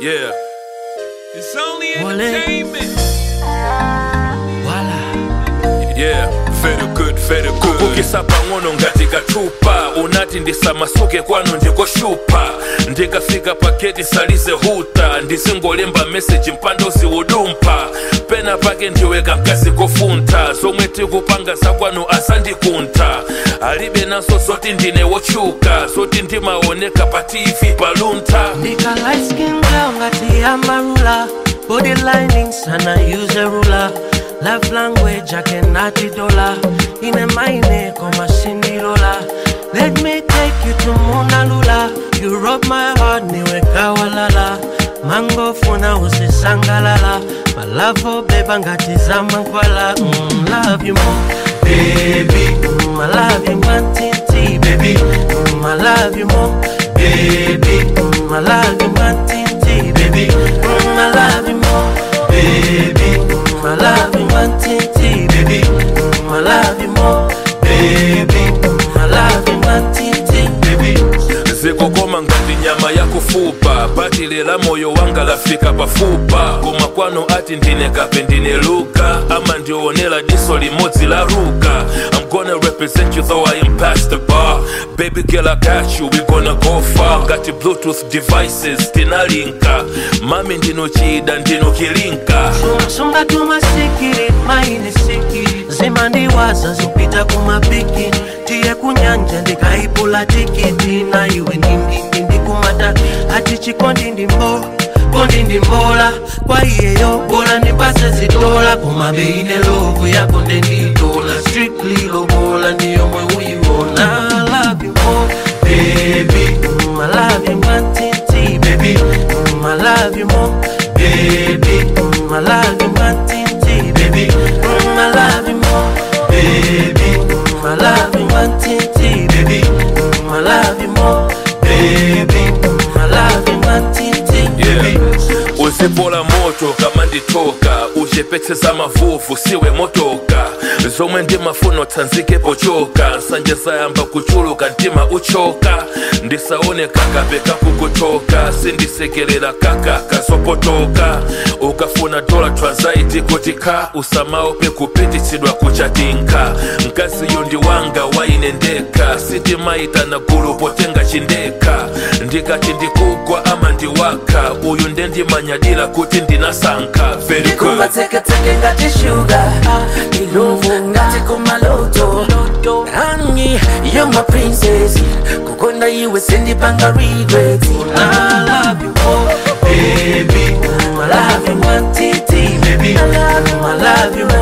Yeah. It's only Wale. entertainment. Voila. Yeah, very good, very good. kukisa pang'ono ngati kachupa unati ndisamasuke kwanu ndikoshupa ndikafika paketi salize huta ndisingolemba meseji mpando ziwudumpha pena pake ndiweka mkazi kofuntha zomwe tikupanga zakwanu asandikuntha alibe naso zoti ndine wotchuka zoti ndimaoneka pa tv paluntha Nika light skin girl ngati amarula Body linings and I use a ruler Love language I cannot dollar Ine maine koma sindilola Let me take you to Mona Lula You rob my heart niwe kawalala Mango funa usisangalala My love for beba ngati zamankwala mm, Love you more Baby mm, I love you mantiti baby mm, I love you more Baby mm, I love you mantiti baby mm, I love you more Baby mm, I love you mantiti baby mm, I love you more Baby mm, I love you mantiti baby zikukoma ngati nyama yakufupa bati lela moyo wanga lafika pafupa koma kwanu ati ndine kape ndine luka ama ndionera diso limodzi la ruka i'm gonna represent you though i am past the bar baby girl i got you we gonna go far ngati bluetooth devices tinalinka mami ndinochida ndinokilinka sunga tumasikiri maine sikiri zimandiwaza zipita kumapiki tiye kunyanja ndikaipula tikiti na iwe ndindindi ndikumata ati chikondi ndimbo kondi ndimbola kwa iyeyo bola ndipase zitola koma beine lovu yako ndenditola strictly lobola ndiyomwe uyiona I love you more baby mm, I love you mantiti baby mm, I love you more baby mm, I love you mantiti baby mm, I love you more baby mm, I love you mantiti baby mm, I love you more baby mm, I love you mantiti baby uzipola moto kama nditoka uchepetseza mavuvu siwe motoka zomwe ndimafuna tsanzike pochoka nsanje zayamba kuchuluka mtima uchoka ndisaone kakape kakukutoka sindisekerera kaka kazopotoka ukafuna dola transaiti kuti ka usamaope kupititsidwa kuchatinka mkaziyo ndi wanga waine ndeka sitimaita na gulu potenga chindeka ndikati ndikugwa ama ndiwaka uyu ndendimanyadira kuti ndinasankha very good kumateketeke ngati shuga iluvu ngati kumaloto rangi yo my princess kukonda iwe sindipanga regrets I love you more, baby. Mm, I love you, mantiti, baby. Mm, I love you,